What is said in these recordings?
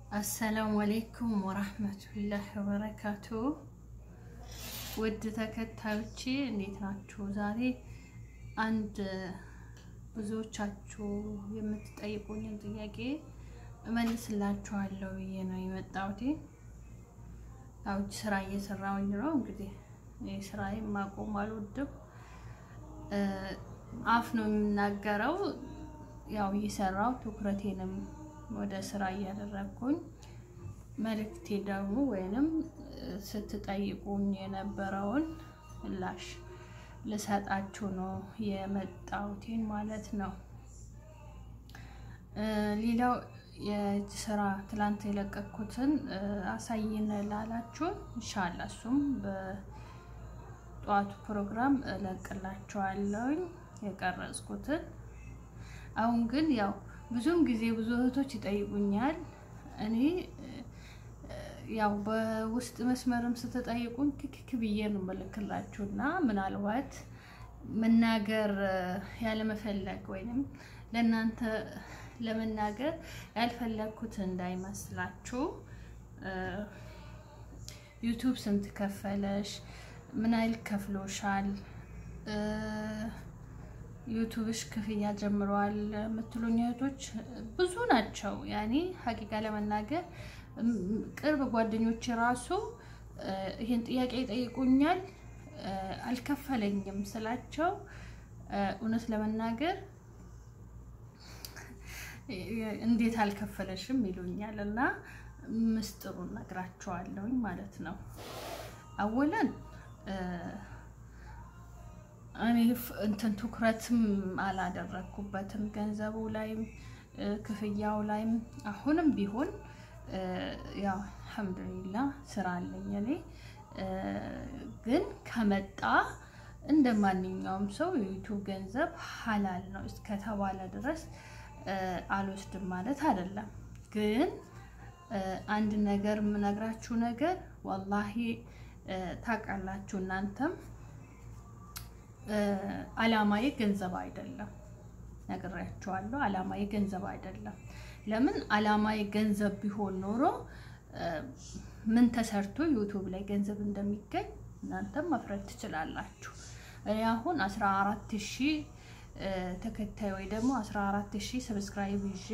አሰላሙ አሌይኩም ወራህመቱላህ ወበረካቱ። ውድ ተከታዮቼ እንዴት ናችሁ? ዛሬ አንድ ብዙዎቻችሁ የምትጠይቁኝን ጥያቄ እመልስላችኋለሁ ብዬ ነው የመጣሁት። ያው ስራ እየሰራሁኝ ነው። እንግዲህ ስራዬን ማቆም አልወድም። አፍ ነው የምናገረው። ያው እየሰራው ትኩረቴንም ወደ ስራ እያደረግኩኝ መልእክቴ ደግሞ ወይንም ስትጠይቁኝ የነበረውን ምላሽ ልሰጣችሁ ነው የመጣሁትን ማለት ነው። ሌላው የእጅ ስራ ትላንት የለቀኩትን አሳይን ላላችሁ እንሻላ እሱም በጠዋቱ ፕሮግራም እለቅላችኋለሁኝ የቀረጽኩትን። አሁን ግን ያው ብዙም ጊዜ ብዙ እህቶች ይጠይቁኛል። እኔ ያው በውስጥ መስመርም ስትጠይቁኝ ክክክ ብዬ ነው መልክላችሁ እና ምናልባት መናገር ያለመፈለግ ወይንም ለእናንተ ለመናገር ያልፈለግኩት እንዳይመስላችሁ። ዩቱብ ስንት ከፈለሽ? ምን ያህል ከፍሎሻል? ዩቱብሽ ክፍያ ጀምሯል የምትሉኝ እህቶች ብዙ ናቸው። ያኔ ሀቂቃ ለመናገር ቅርብ ጓደኞች ራሱ ይህን ጥያቄ ይጠይቁኛል። አልከፈለኝም ስላቸው እውነት ለመናገር እንዴት አልከፈለሽም ይሉኛል እና ምስጢሩን ነግራቸዋለሁኝ ማለት ነው። አወለን እኔ እንትን ትኩረትም አላደረግኩበትም ገንዘቡ ላይም ክፍያው ላይም። አሁንም ቢሆን ያው አልሐምዱሊላ ስራ አለኝ እኔ ግን ከመጣ እንደ ማንኛውም ሰው የዩቱብ ገንዘብ ሀላል ነው እስከተባለ ድረስ አልወስድም ማለት አይደለም። ግን አንድ ነገር የምነግራችሁ ነገር ወላሂ ታውቃላችሁ እናንተም አላማዬ ገንዘብ አይደለም፣ ነግሬያችኋለሁ። አላማዬ ገንዘብ አይደለም። ለምን አላማዬ ገንዘብ ቢሆን ኖሮ ምን ተሰርቶ ዩቱብ ላይ ገንዘብ እንደሚገኝ እናንተም መፍረድ ትችላላችሁ። እኔ አሁን 14 ሺህ ተከታይ ወይ ደግሞ 14 ሺህ ሰብስክራይብ ይዤ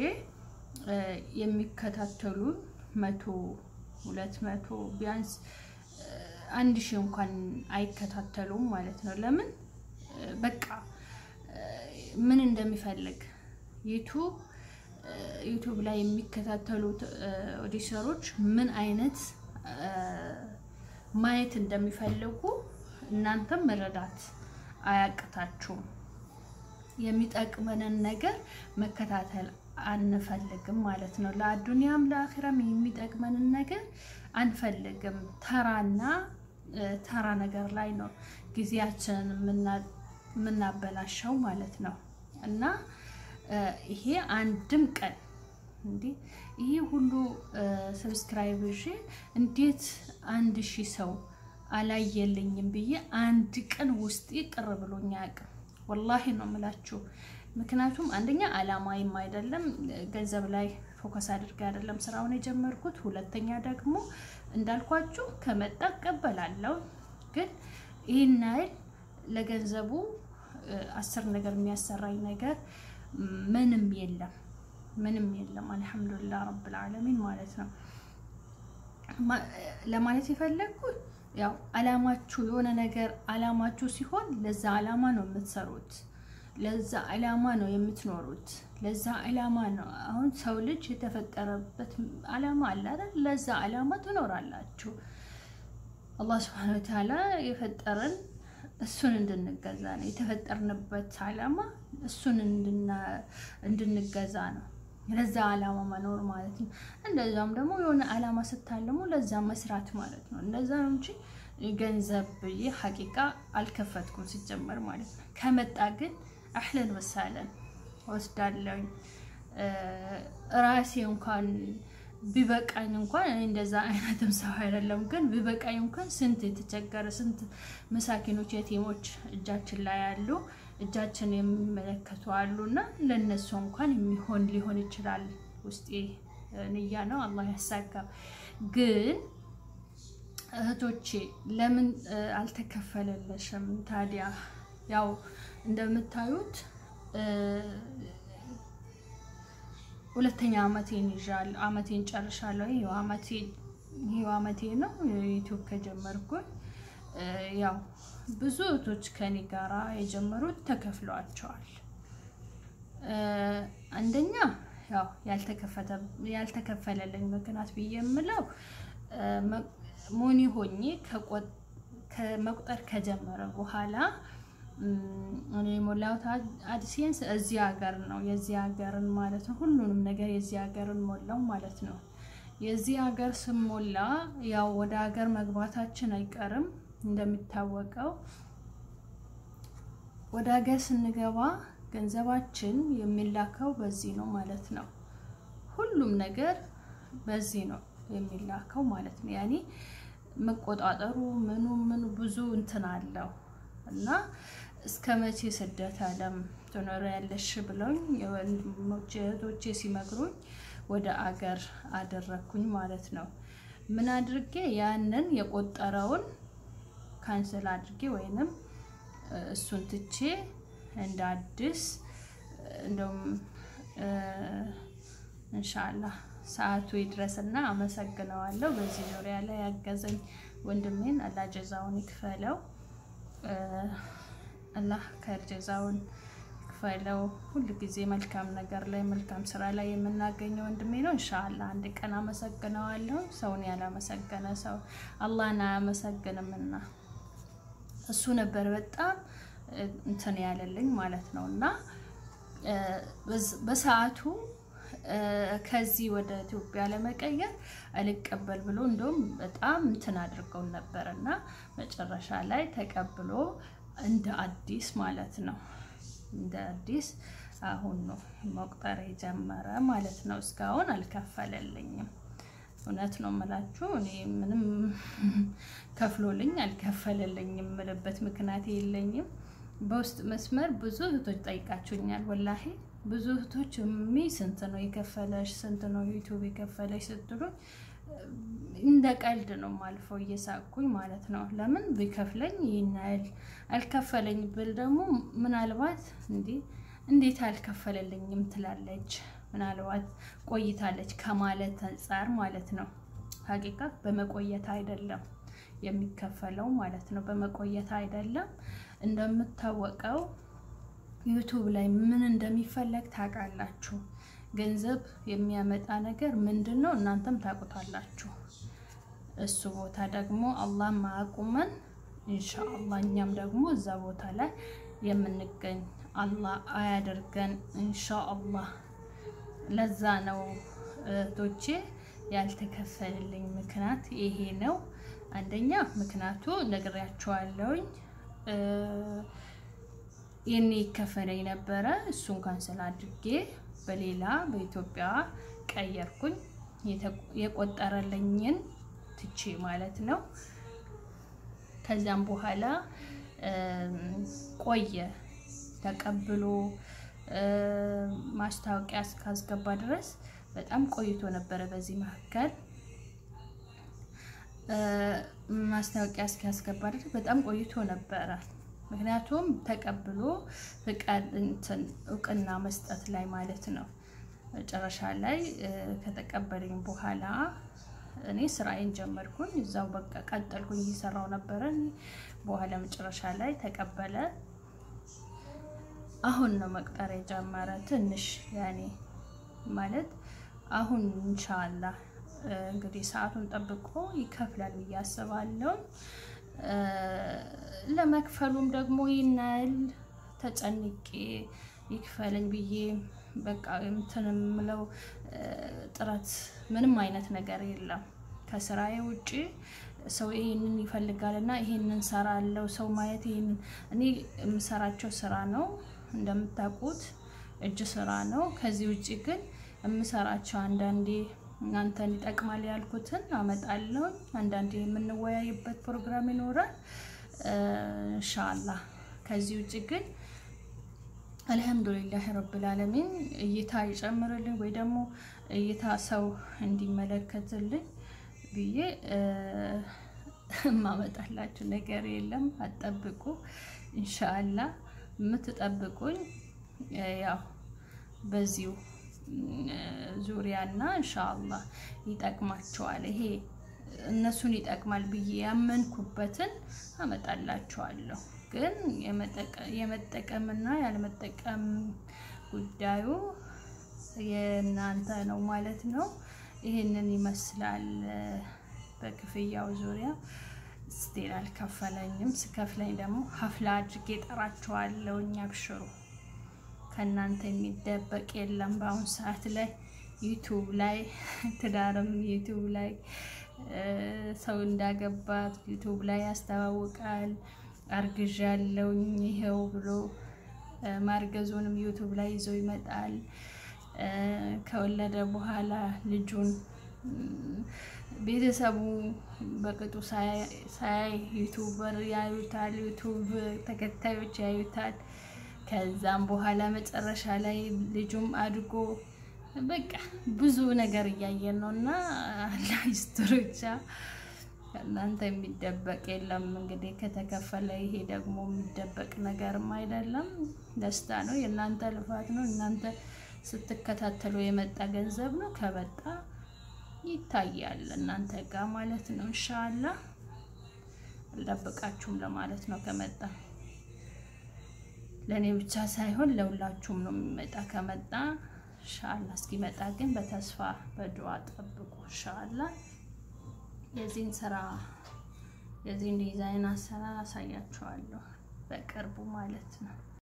የሚከታተሉ መቶ ሁለት መቶ ቢያንስ አንድ ሺህ እንኳን አይከታተሉም ማለት ነው። ለምን በቃ ምን እንደሚፈልግ ዩቱብ ዩቱብ ላይ የሚከታተሉት ኦዲተሮች ምን አይነት ማየት እንደሚፈልጉ እናንተም መረዳት አያቅታችሁም። የሚጠቅመንን ነገር መከታተል አንፈልግም ማለት ነው። ለአዱንያም ለአኺራም የሚጠቅመንን ነገር አንፈልግም። ተራና ተራ ነገር ላይ ነው ጊዜያችንን የምናበላሸው ማለት ነው። እና ይሄ አንድም ቀን እንዲህ ይሄ ሁሉ ሰብስክራይብ ይዤ እንዴት አንድ ሺህ ሰው አላየልኝም ብዬ አንድ ቀን ውስጤ ቅር ብሎኝ አያውቅም። ወላሂ ነው የምላችሁ። ምክንያቱም አንደኛ አላማይም አይደለም ገንዘብ ላይ ፎከስ አድርጌ አይደለም ስራውን የጀመርኩት። ሁለተኛ ደግሞ እንዳልኳችሁ ከመጣ እቀበላለሁ። ግን ይህን ያህል ለገንዘቡ አስር ነገር የሚያሰራኝ ነገር ምንም የለም፣ ምንም የለም። አልሐምዱሊላህ ረብል ዓለሚን ማለት ነው። ለማለት የፈለግኩት ያው አላማችሁ የሆነ ነገር አላማችሁ ሲሆን ለዛ አላማ ነው የምትሰሩት፣ ለዛ አላማ ነው የምትኖሩት፣ ለዛ አላማ ነው። አሁን ሰው ልጅ የተፈጠረበት አላማ አለ አይደል? ለዛ አላማ ትኖራላችሁ። አላህ ስብሐነሁ ወተዓላ የፈጠረን እሱን እንድንገዛ ነው። የተፈጠርንበት አላማ እሱን እንድንገዛ ነው። ለዛ አላማ መኖር ማለት ነው። እንደዛም ደግሞ የሆነ አላማ ስታለሙ ለዛ መስራት ማለት ነው። እንደዛ ነው እንጂ ገንዘብ ብዬ ሀቂቃ አልከፈትኩም ሲጀመር ማለት ነው። ከመጣ ግን አህለን ወሳለን ወስዳለኝ ራሴ እንኳን ቢበቃኝ እንኳን እኔ እንደዛ አይነትም ሰው አይደለም። ግን ቢበቃኝ እንኳን ስንት የተቸገረ ስንት መሳኪኖች የቲሞች እጃችን ላይ ያሉ እጃችን የሚመለከቱ አሉ እና ለእነሱ እንኳን የሚሆን ሊሆን ይችላል ውስጤ ንያ ነው። አላህ ያሳካው። ግን እህቶቼ ለምን አልተከፈለለሽም ታዲያ? ያው እንደምታዩት ሁለተኛ አመቴን ይዣለሁ። አመቴን ጨርሻለሁ። ይሄው አመቴ ይሄው አመቴ ነው ዩቲዩብ ከጀመርኩኝ። ያው ብዙ እህቶች ከኔ ጋራ የጀመሩት ተከፍሏቸዋል። አንደኛ ያው ያልተከፈለልኝ ምክንያት ብዬ የምለው ሞኒ ሆኜ ከመቁጠር ከጀመረ በኋላ እኔ የሞላሁት አድሴንስ እዚህ ሀገር ነው። የዚህ ሀገርን ማለት ነው። ሁሉንም ነገር የዚህ ሀገርን ሞላው ማለት ነው። የዚህ ሀገር ስሞላ ያው ወደ ሀገር መግባታችን አይቀርም እንደሚታወቀው። ወደ ሀገር ስንገባ ገንዘባችን የሚላከው በዚህ ነው ማለት ነው። ሁሉም ነገር በዚህ ነው የሚላከው ማለት ነው። ያኔ መቆጣጠሩ ምኑ ምኑ ብዙ እንትን አለው እና እስከ መቼ ስደት ዓለም ትኖሪያለሽ ብለውኝ የወንድሞቼ እህቶቼ ሲመክሩኝ ወደ አገር አደረግኩኝ ማለት ነው። ምን አድርጌ ያንን የቆጠረውን ካንስል አድርጌ ወይንም እሱን ትቼ እንደ አዲስ እንደውም እንሻላህ ሰዓቱ ይድረስና አመሰግነዋለሁ። በዚህ ዙሪያ ላይ ያገዘኝ ወንድሜን አላህ ጀዛውን ይክፈለው። አላህ ከርጀዛውን ይክፈለው። ሁል ጊዜ መልካም ነገር ላይ መልካም ስራ ላይ የምናገኘው ወንድሜ ነው። ኢንሻአላህ አንድ ቀን አመሰግነዋለሁ። ሰውን ያላመሰገነ ሰው አላህን አያመሰግንምና እሱ ነበር በጣም እንትን ያለልኝ ማለት ነው እና በሰዓቱ ከዚህ ወደ ኢትዮጵያ ለመቀየር አልቀበል ብሎ እንደውም በጣም እንትን አድርገው ነበር እና መጨረሻ ላይ ተቀብሎ እንደ አዲስ ማለት ነው እንደ አዲስ አሁን ነው መቁጠር የጀመረ ማለት ነው። እስካሁን አልከፈለልኝም። እውነት ነው የምላችሁ። እኔ ምንም ከፍሎልኝ አልከፈለልኝም የምልበት ምክንያት የለኝም። በውስጥ መስመር ብዙ እህቶች ጠይቃችሁኛል። ወላሂ ብዙ እህቶች ሚ ስንት ነው የከፈለሽ? ስንት ነው ዩቱብ የከፈለሽ ስትሉኝ እንደ ቀልድ ነው ማልፈው እየሳቅኩኝ ማለት ነው። ለምን ቢከፍለኝ ይህን ያህል አልከፈለኝ ብል ደግሞ ምናልባት እንዲህ እንዴት አልከፈለልኝም ትላለች። ምናልባት ቆይታለች ከማለት አንጻር ማለት ነው። ሀቂቃ በመቆየት አይደለም የሚከፈለው ማለት ነው። በመቆየት አይደለም። እንደምታወቀው ዩቱብ ላይ ምን እንደሚፈለግ ታውቃላችሁ። ገንዘብ የሚያመጣ ነገር ምንድን ነው? እናንተም ታውቁታላችሁ። እሱ ቦታ ደግሞ አላህ ማያቁመን ኢንሻአላህ እኛም ደግሞ እዛ ቦታ ላይ የምንገኝ አላህ አያደርገን ኢንሻአላህ። ለዛ ነው እህቶቼ ያልተከፈልልኝ ምክንያት ይሄ ነው። አንደኛ ምክንያቱ ነግሬያቸዋለሁኝ። የኔ ይከፈለኝ ነበረ። እሱን ካንሰል አድርጌ በሌላ በኢትዮጵያ ቀየርኩኝ። የቆጠረልኝን ትቼ ማለት ነው። ከዚያም በኋላ ቆየ ተቀብሎ ማስታወቂያ እስካስገባ ድረስ በጣም ቆይቶ ነበረ። በዚህ መካከል ማስታወቂያ እስኪያስገባ ድረስ በጣም ቆይቶ ነበረ። ምክንያቱም ተቀብሎ ፍቃድ እንትን እውቅና መስጠት ላይ ማለት ነው። መጨረሻ ላይ ከተቀበለኝ በኋላ እኔ ስራዬን ጀመርኩኝ። እዛው በቃ ቀጠልኩኝ፣ እየሰራው ነበረ። በኋላ መጨረሻ ላይ ተቀበለ። አሁን ነው መቅጠር የጀመረ። ትንሽ ያኔ ማለት አሁን ኢንሻአላህ እንግዲህ ሰዓቱን ጠብቆ ይከፍላል ብዬ አስባለሁ። ለመክፈሉም ደግሞ ይናል ተጨንቄ ይክፈለኝ ብዬ በቃ እንትን የምለው ጥረት ምንም አይነት ነገር የለም። ከስራዬ ውጭ ሰው ይሄንን ይፈልጋል እና ይሄንን ሰራለው ሰው ማየት ይሄንን እኔ የምሰራቸው ስራ ነው እንደምታውቁት እጅ ስራ ነው። ከዚህ ውጭ ግን የምሰራቸው አንዳንዴ እናንተን ይጠቅማል ያልኩትን አመጣለሁ። አንዳንዴ የምንወያይበት ፕሮግራም ይኖራል ኢንሻአላህ። ከዚህ ውጭ ግን አልሐምዱሊላህ ረብል ዓለሚን እይታ ይጨምርልኝ ወይ ደግሞ እይታ ሰው እንዲመለከትልኝ ብዬ የማመጣላችሁ ነገር የለም። አትጠብቁ። ኢንሻአላ የምትጠብቁኝ ያው በዚሁ ዙሪያና ኢንሻአላ ይጠቅማቸዋል። ይሄ እነሱን ይጠቅማል ብዬ ያመንኩበትን አመጣላችኋለሁ። ግን የመጠቀምና ያለመጠቀም ጉዳዩ የእናንተ ነው ማለት ነው። ይህንን ይመስላል። በክፍያው ዙሪያ ስቴል አልከፈለኝም። ስከፍለኝ ደግሞ ሀፍላ አድርጌ ጠራቸዋለሁ። እኛ ብሽሩ ከእናንተ የሚደበቅ የለም። በአሁኑ ሰዓት ላይ ዩቱብ ላይ ትዳርም ዩቱብ ላይ ሰው እንዳገባት ዩቱብ ላይ ያስተዋውቃል። አርግዣለሁኝ ይሄው ብሎ ማርገዙንም ዩቱብ ላይ ይዞ ይመጣል። ከወለደ በኋላ ልጁን ቤተሰቡ በቅጡ ሳያይ ዩቱበር ያዩታል፣ ዩቱብ ተከታዮች ያዩታል። ከዛም በኋላ መጨረሻ ላይ ልጁም አድጎ በቃ ብዙ ነገር እያየን ነው እና አላህ ይስጥር ብቻ ከእናንተ የሚደበቅ የለም። እንግዲህ ከተከፈለ ይሄ ደግሞ የሚደበቅ ነገርም አይደለም፣ ደስታ ነው፣ የእናንተ ልፋት ነው። እናንተ ስትከታተሉ የመጣ ገንዘብ ነው። ከመጣ ይታያል እናንተ ጋር ማለት ነው። እንሻላ አልጠብቃችሁም ለማለት ነው። ከመጣ ለእኔ ብቻ ሳይሆን ለሁላችሁም ነው የሚመጣ። ከመጣ እንሻላ እስኪመጣ ግን በተስፋ በዱዓ ጠብቁ። እንሻላ የዚህን ስራ የዚህን ዲዛይን አሰራር አሳያችኋለሁ በቅርቡ ማለት ነው።